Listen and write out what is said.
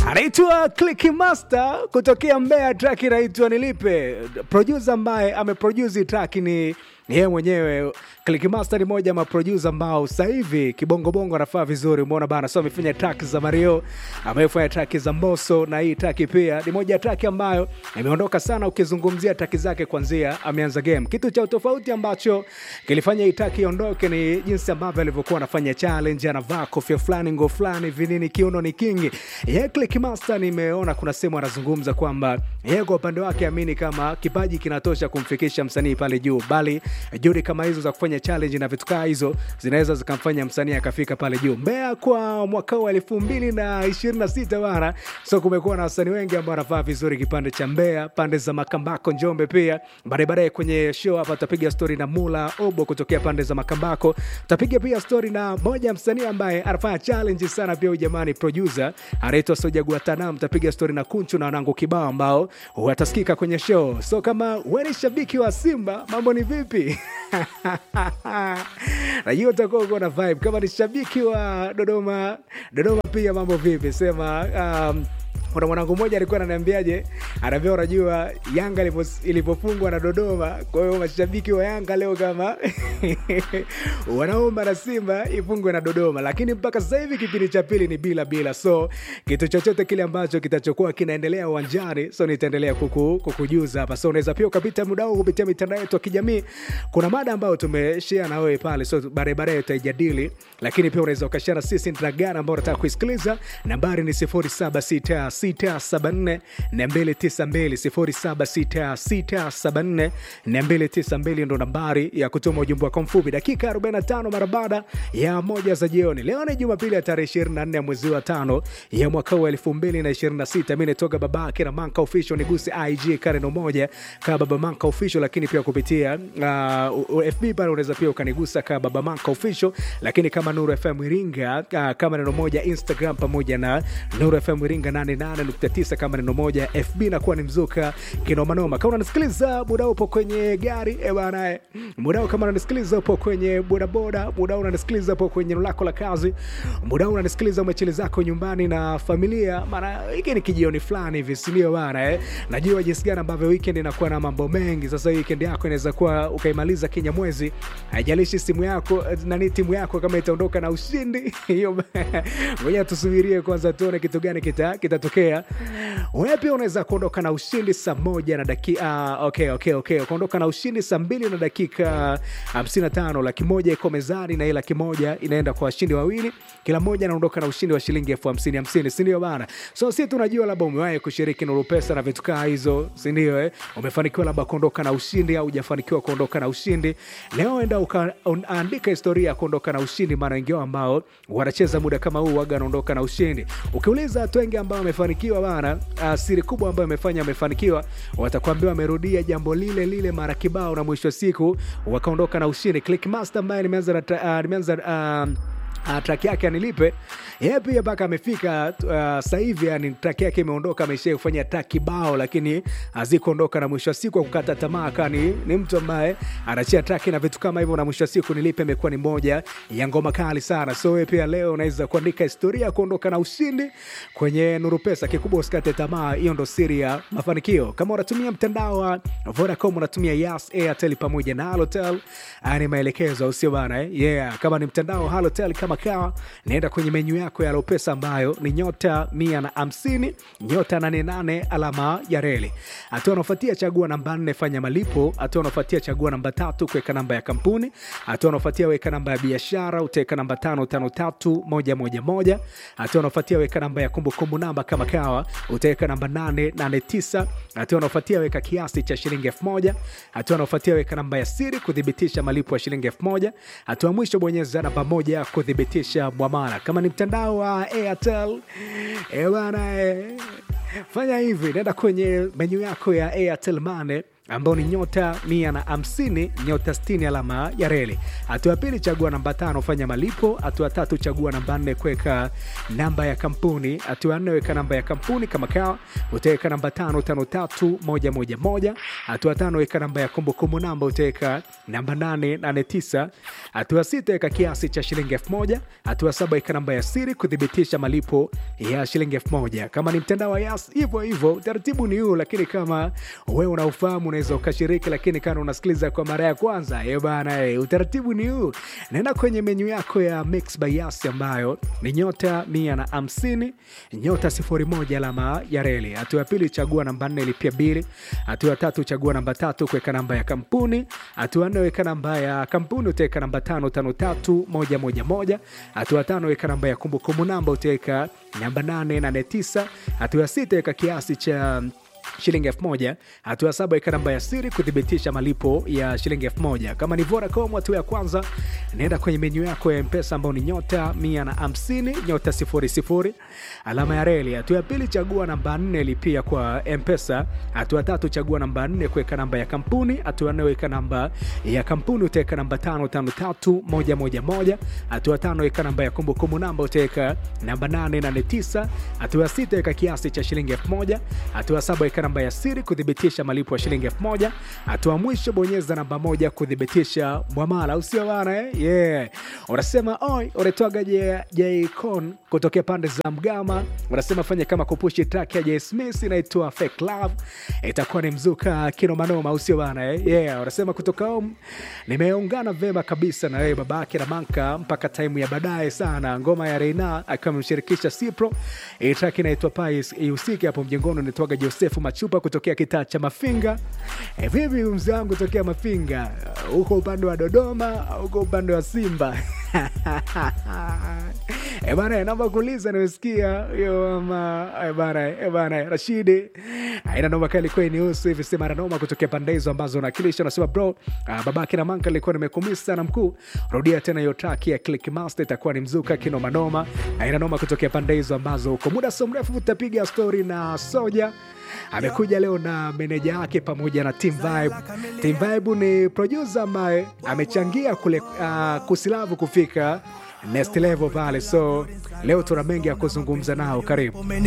anaitwa Click Master kutokea Mbeya, track inaitwa Nilipe. Producer ambaye ameproduce track ni yeye mwenyewe. Click Master ni moja ma producer ambao sasa hivi kibongobongo anafaa vizuri, umeona bana. So amefanya track za Mario, amefanya track za Mbosso, na hii track pia ni moja ya track ambayo imeondoka sana, ukizungumzia track zake kwanzia ameanza game. Kitu cha utofauti ambacho kilifanya hii track iondoke ni jinsi ambavyo alivyokuwa anafanya challenge, anavaa kofia fulani, nguo fulani, vinini, kiuno ni kingi. Yeye Click Master nimeona kuna sehemu anazungumza kwamba yeye kwa upande wake amini kama kipaji kinatosha kumfikisha msanii pale juu, bali juhudi kama hizo za kufanya challenge na vitu kaa hizo zinaweza zikamfanya msanii akafika pale juu. Mbeya kwa mwaka huu elfu mbili na ishirini na sita bana, so kumekuwa na wasanii wengi ambao wanafaa vizuri kipande cha Mbeya, pande za Makambako, Njombe pia. Baadaye baadaye kwenye show hapa tutapiga story na Mula Obo kutokea pande za Makambako, tutapiga pia story na moja ya msanii ambaye anafanya challenge sana pia, huyu jamani producer anaitwa Soja Guatanam. Tutapiga story na Kunchu na wanangu kibao ambao watasikika kwenye show. So kama wewe ni shabiki wa Simba, mambo ni vipi? najua utakuwa uko na vibe. Kama ni shabiki wa Dodoma, Dodoma pia mambo vipi? Sema um, kuna mwanangu mmoja alikuwa ananiambiaje, anaambia unajua Yanga ilipofungwa na Dodoma, kwa hiyo mashabiki wa Yanga leo kama wanaomba na Simba ifungwe na Dodoma, lakini mpaka sasa hivi kipindi cha pili ni bila bila. So kitu chochote kile ambacho kitachokuwa kinaendelea uwanjani, so nitaendelea kuku, kukujuza hapa. So unaweza pia ukapita muda huu kupitia mitandao yetu ya kijamii. Kuna mada ambayo tumeshare na wewe pale, so baadaye baadaye tutaijadili, lakini pia unaweza ukashare na sisi ndra gani ambao unataka kuisikiliza. Nambari ni 0766 674 292 ndo nambari ya kutuma ujumbe wako mfupi. Dakika 45 mara baada ya moja za jioni. Leo ni Jumapili ya tarehe 24 ya mwezi wa tano ya mwaka huu 2026. Mi nitoka babake na Manka Official, niguse IG kareno moja kaa Baba Manka Official, lakini pia kupitia uh, FB pale unaweza pia ukanigusa kaa Baba Manka Official, lakini kama Nuru FM Iringa uh, kama neno moja Instagram pamoja na Nuru FM Iringa 88.9 kama neno moja FB nakuwa ni mzuka kinomanoma. Kama unanisikiliza muda upo kwenye gari e bana, muda kama unanisikiliza upo kwenye bodaboda, muda unanisikiliza upo kwenye eneo lako la kazi, muda unanisikiliza umechili zako nyumbani na familia, maana hiki ni kijioni fulani hivi, si ndio bana eh? Najua jinsi gani ambavyo weekend inakuwa na mambo mengi. Sasa weekend yako inaweza kuwa ukaimaliza kinyamwezi, haijalishi simu yako nani, timu yako kama itaondoka na ushindi hiyo, ngoja tusubirie kwanza tuone kitu gani kita kitatokea. Wewe pia unaweza kuondoka na ushindi saa moja na dakika uh, okay, okay, okay. Ukaondoka na ushindi saa mbili na dakika 55. Laki moja iko mezani na hii laki moja inaenda kwa washindi wawili, kila mmoja anaondoka na ushindi wa shilingi elfu hamsini hamsini, sindio bana? So si tunajua labda umewahi kushiriki Nuru Pesa na vitu kaa hizo, sindio eh? Umefanikiwa labda kuondoka na ushindi au hujafanikiwa kuondoka na ushindi. Leo enda ukaandika historia ya kuondoka na ushindi, maana wengi wao ambao wanacheza muda kama huu waga anaondoka na ushindi. Ukiuliza watu wengi ambao wamefanikiwa bana, uh, siri kubwa ambayo amefanya amefanikiwa, watakwambia wamerudia jambo lile lile mara kibao, na mwisho wa siku wakaondoka na ushindi. Clickmaster ambaye nimeanza uh, nimeanza uh, Uh, track yake anilipe yeye pia mpaka amefika uh, sasa hivi yani track yake imeondoka, amesha kufanya track kibao, lakini hazikuondoka na mwisho wa siku kukata tamaa, kani ni mtu ambaye anachia track na vitu kama hivyo, na mwisho wa siku nilipe imekuwa ni moja ya ngoma kali sana. So wewe pia leo unaweza kuandika historia ya kuondoka na ushindi kwenye Nuru Pesa. Kikubwa usikate tamaa, hiyo ndo siri ya mafanikio. Kama unatumia mtandao wa Vodacom, unatumia Yas, Airtel pamoja na Halotel, ni maelekezo au sio bana eh? Yeah, kama ni mtandao wa Halotel kama kawa naenda kwenye menyu yako ya Lopesa ambayo ni nyota mia na hamsini nyota nane nane alama ya reli. Hatua unaofuatia chagua namba nne fanya malipo. Hatua unaofuatia chagua namba tatu kuweka namba ya kampuni. Hatua unaofuatia weka namba ya biashara, utaweka namba tano tano tatu moja moja moja. Hatua unaofuatia weka namba ya kumbukumbu namba kama kawa, utaweka namba nane nane tisa. Hatua unaofuatia weka kiasi cha shilingi elfu moja. Hatua unaofuatia weka namba ya siri kuthibitisha malipo ya shilingi elfu moja. Hatua mwisho bonyeza namba moja kuthibitisha mwamala. Kama ni mtandao wa Airtel e bana e, fanya hivi, nenda kwenye menyu yako ya Airtel Money ambao ni nyota mia na hamsini nyota sitini alama ya reli. Hatua ya pili chagua namba tano fanya malipo. Hatua tatu chagua namba nne kuweka namba ya kampuni. Hatua ya nne weka namba ya kampuni kama kawa, utaweka namba tano tano tatu moja moja moja. Hatua tano weka namba ya kumbukumbu namba, utaweka namba nane nane tisa. Hatua sita weka kiasi cha shilingi elfu moja. Hatua saba weka namba ya siri kuthibitisha malipo ya shilingi elfu moja. Kama ni mtandao wa Yas hivyo hivyo, utaratibu ni huu, lakini kama wewe unaufahamu unaweza ukashiriki, lakini kama unasikiliza kwa mara ya kwanza eh bana, eh, utaratibu ni huu. Nenda kwenye menyu yako ya Mix by Yas ambayo ni nyota mia na hamsini nyota sifuri moja alama ya reli. Hatua ya pili chagua namba nne lipia bili. Hatua ya tatu chagua namba tatu kuweka namba ya kampuni. Hatua ya nne weka namba ya kampuni, utaweka namba tano tano tatu moja moja moja. Hatua ya tano weka namba ya kumbukumbu namba, utaweka namba nane nane tisa. Hatua ya sita weka kiasi cha shilingi elfu moja. Hatua saba weka namba ya siri kuthibitisha malipo ya shilingi elfu moja. Kama ni Vodacom, hatua ya kwanza naenda kwenye menyu yako ya Mpesa ambao ni nyota mia na hamsini nyota sifuri sifuri alama ya reli. Hatua ya pili chagua namba nne lipia kwa Mpesa. Hatua tatu chagua namba nne kuweka namba ya kampuni. Hatua nne weka namba ya kampuni, utaweka namba tano tano tatu moja moja moja. Hatua tano weka namba ya kumbukumbu namba, utaweka namba nane nane tisa. Hatua ya sita weka kiasi cha shilingi elfu moja. Hatua saba weka namba ya siri kuthibitisha malipo ya shilingi elfu moja. Hatua mwisho bonyeza namba moja kuthibitisha mwamala, usio bana eh? Yeah. Unasema oi, unatoaga Jcon kutokea pande za Mgama, unasema fanya kama kupushi track ya J Smith inaitwa Fake Love, itakuwa ni mzuka kino manoma, usio bana eh? Yeah. Unasema kutoka home nimeungana vema kabisa na wewe babake na manka mpaka time ya baadaye sana. Ngoma ya Reina akiwa amemshirikisha Cipro, hii track inaitwa Pais ihusike hapo mjengoni, unaitwaga Josefu Machupa kutokea kitaa cha Mafinga. E, vipi mzee wangu tokea Mafinga huko upande wa Dodoma, huko upande wa Simba? E bana, naomba kuuliza, nimesikia hiyo mama. E bana, e bana, Rashidi aina noma kali kwa nihusu hivi sema noma kutokea pande hizo ambazo unakilisha, unasema bro, uh, babake na manka alikuwa nimekumisa sana mkuu, rudia tena hiyo track ya Click Master, itakuwa ni mzuka kinoma noma, aina noma kutokea pande hizo ambazo kwa muda so mrefu tutapiga story na Soja amekuja leo na meneja wake pamoja na Team Vibe. Team Vibe ni producer ambaye amechangia kule uh, kusilavu kufika next level pale, so leo tuna mengi ya kuzungumza nao. Karibu.